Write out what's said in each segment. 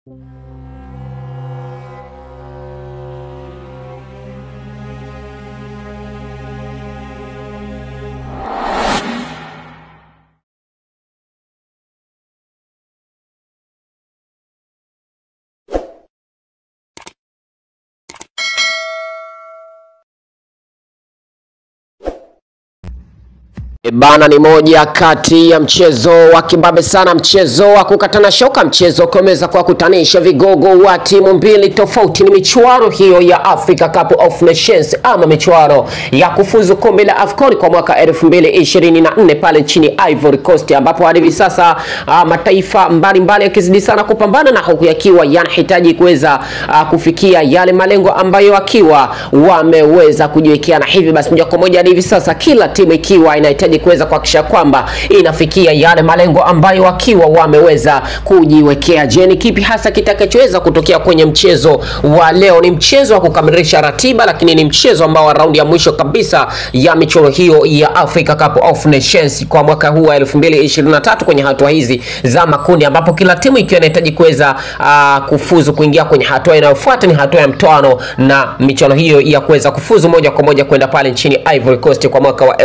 E Bana, ni moja kati ya mchezo wa kibabe sana, mchezo wa kukatana shoka, mchezo ukiweza kuwakutanisha vigogo wa timu mbili tofauti. Ni michuano hiyo ya Africa Cup of Nations ama michuano ya kufuzu kombe la AFCON kwa mwaka 2024 pale nchini Ivory Coast, ambapo hadi hivi sasa ah, mataifa mbalimbali yakizidi sana kupambana na huku yakiwa yanahitaji kuweza ah, kufikia yale malengo ambayo wakiwa wameweza kujiwekea, na hivi basi moja kwa moja hadi hivi sasa kila timu ikiwa inahitaji kuweza kuhakikisha kwamba inafikia yale malengo ambayo wakiwa wameweza kujiwekea. Je, ni kipi hasa kitakachoweza kutokea kwenye mchezo wa leo? Ni mchezo wa kukamilisha ratiba, lakini ni mchezo ambao wa raundi ya mwisho kabisa ya michuano hiyo ya Africa Cup of Nations kwa mwaka huu wa 2023 kwenye hatua hizi za makundi, ambapo kila timu ikiwa inahitaji kuweza uh, kufuzu kuingia kwenye hatua inayofuata, ni hatua ya mtoano na michuano hiyo ya kuweza kufuzu moja kwa moja kwenda pale nchini Ivory Coast kwa mwaka wa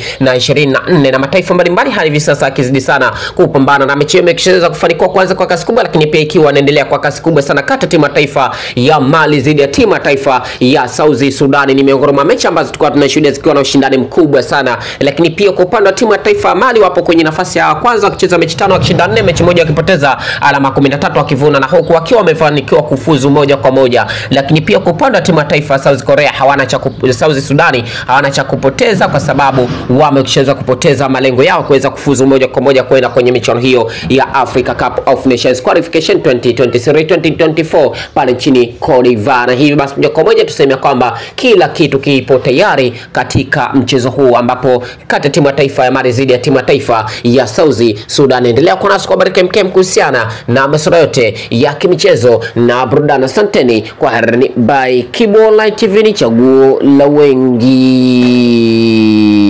2024 na mataifa mbalimbali hadi hivi sasa akizidi sana kupambana na mechi hiyo imeshaweza kufanikiwa kwanza kwa kasi kubwa, lakini pia ikiwa inaendelea kwa kasi kubwa sana kati ya timu ya taifa ya Mali dhidi ya timu ya taifa ya South Sudan. Ni miongoni mwa mechi ambazo tulikuwa tunashuhudia zikiwa na ushindani mkubwa sana, lakini pia kwa upande wa timu ya taifa ya Mali wapo kwenye nafasi ya kwanza wakicheza mechi tano wakishinda nne, mechi moja wakipoteza alama 13 wakivuna, na huku wakiwa wamefanikiwa kufuzu moja kwa moja. Lakini pia kwa upande wa timu ya taifa ya South Korea hawana cha kup- South Sudani hawana cha kupoteza kwa sababu wameshaweza kupoteza malengo yao kuweza kufuzu moja kwa moja kwenda kwenye michuano hiyo ya Africa Cup of Nations Qualification 2023 2024 pale nchini Cote d'Ivoire. Na hivi basi moja kwa moja tuseme kwamba kila kitu kipo tayari katika mchezo huu ambapo kati ya timu ya taifa ya Mali dhidi ya timu ya taifa ya South Sudan. Endelea kuwa nasi kwa baraka mkem kuhusiana na masuala yote ya kimichezo na burudani. Asanteni kwa herini by Kibo Online TV, ni chaguo la wengi.